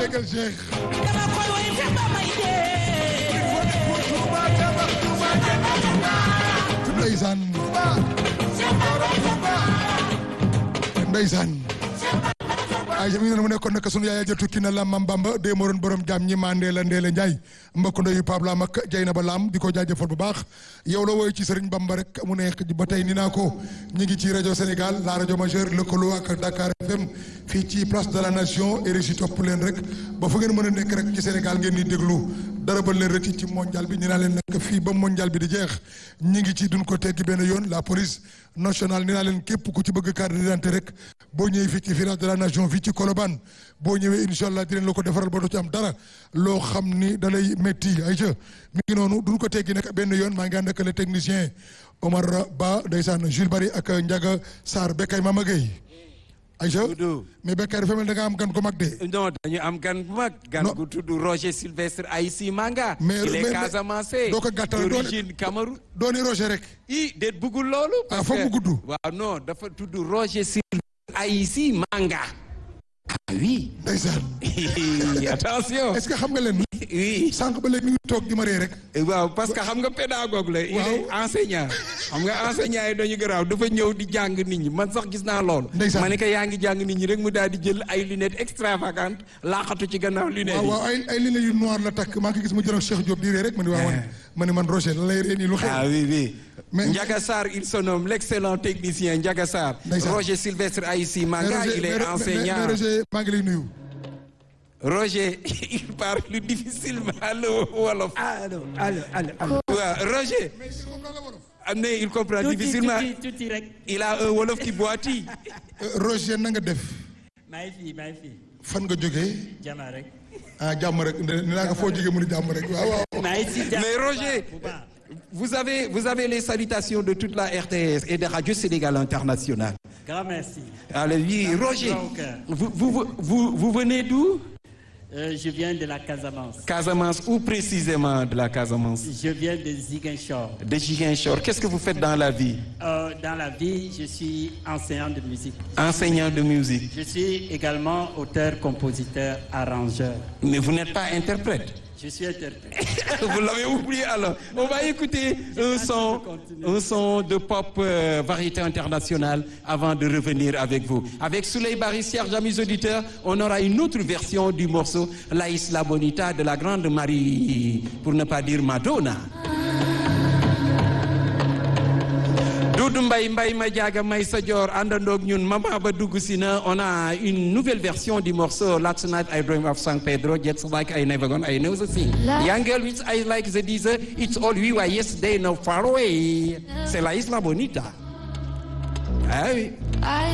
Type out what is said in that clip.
déggal Cheikh dama koy woy te ba may dee ndeysaan ndeysaan ay mi ngi mu nekkoon nag sunu yaay ja tukki na lam mam bamba dee moo doon borom jaam ñi maa ndeela ndeela njaay mbokk ndeyu Pape Lam ak jay na ba Lam di ko jaajëfal bu baax yow la woy ci Serigne Bamba rek mu neex ba tey ni naa ko ñu ngi ci rajo Sénégal la rajo majeure lëkkaloo ak Dakar FM fii ci place de la nation RFI topp leen rek ba fa ngeen mën a nekk rek ci Sénégal ngeen di déglu dara ba leen rëcc ci mondial bi ni naa leen nag fii ba mondial bi di jeex ñi ngi ci duñ ko teggi benn yoon la police nationale ni naa leen képp ku ci bëgg carte d'identité rek boo ñëwee fii ci village de la nation fii ci Colobane boo ñëwee incha allah dinañ la ko defaral ba doo ci am dara loo xam ni da lay métti ay ca mi ngi noonu duñ ko teggi nag benn yoon maa ngi ànd ak le technicien Omar Ba ndeysaan Jules Bari ak Ndiaga Sarr Bekay Mama Gueye Aïcha Doudou. mais Bekay dafa mel da nga am gan ko mag de non dañu am gan bu mag gan Non. gu tudd Roger Sylvestre Aïssi Manga Mais- il est mais- Casamance doo ko gàttal, doo- d'origine Cameroun dooni Roger rek i déet bëggul loolu Ah, foog mu gudd. waaw non dafa tudd Roger Sylvestre Aïssi Manga ah oui ndeysaan attention est-ce que xam nga leen oui sànq ba léegi mi ngi toog di ma ree rek waaw parce que xam nga pédagogue la il est enseignant xam nga enseignant yi dañu garaaw dafa ñëw di jàng nit ñi man sax gis naa loolu Ndeysaan. ma ne ko yaa ngi jàng nit ñi rek mu daal di jël ay lunettes extravagantes laaxatu ci gannaaw lunettes waaw yi waaw ay ay ligne yu noir la takk maa ngi gis mu jëloon Cheikh Diop di ree rek ma ni waaw man ma ni man Roger la lay ree nii lu xew Ah oui, oui. Mais- Ndiaga Sarr, il se nomme l'excellent technicien Ndiaga Sarr. Ndeysaan. Roger Sylvestre Aïssi Mais Manga, Roger- il est mais- mais- enseignant. mais Roger maa ngi lay nuyu Roger, il parle difficilement le Wolof. allo allo allo allo. Ouais, Roger, ah, mais il comprend tuuti difficilement. tuuti tuuti rek. Il a un Wolof qui boitille. Euh, Roger na nga def maa ngi fii maa ngi fii fan nga jógee jama rek. ah jàmm rek ni naa ko foo jógee mu ni jàmm rek waaw waaw maa ngi si jàmm Mais Roger, bu baax. vous avez, vous avez les salutations de toute la RTS et de Radio Sénégal International. grand merci. Alors oui, Roger, Donc, euh, vous, vous, vous, vous venez d'où Euh, je viens de la Casamance. Casamance, ou précisément de la Casamance Je viens de Ziguinchor. De Ziguinchor. Qu'est-ce que vous faites dans la vie Euh, dans la vie, je suis enseignant de musique. Enseignant de musique. Je suis également auteur, compositeur, arrangeur. Mais vous n'êtes pas interprète. Je suis interprète. vous l'avez oublié alors. On va écouter un son, un son de pop euh, variété internationale avant de revenir avec vous. Avec Souley Barry, chers amis auditeurs, on aura une autre version du morceau La Isla Bonita de la grande Marie, pour ne pas dire Madonna. Doudou Mbaye Mbaye ma jaaga may sa joor àndandoog ñun mama ba dugg si na on a une nouvelle version du morceau Last Night I Dream of San Pedro just like I never gone I know the thing Young girl which I like the desert it's all we were yesterday no far away c'est la Isla Bonita ah oui I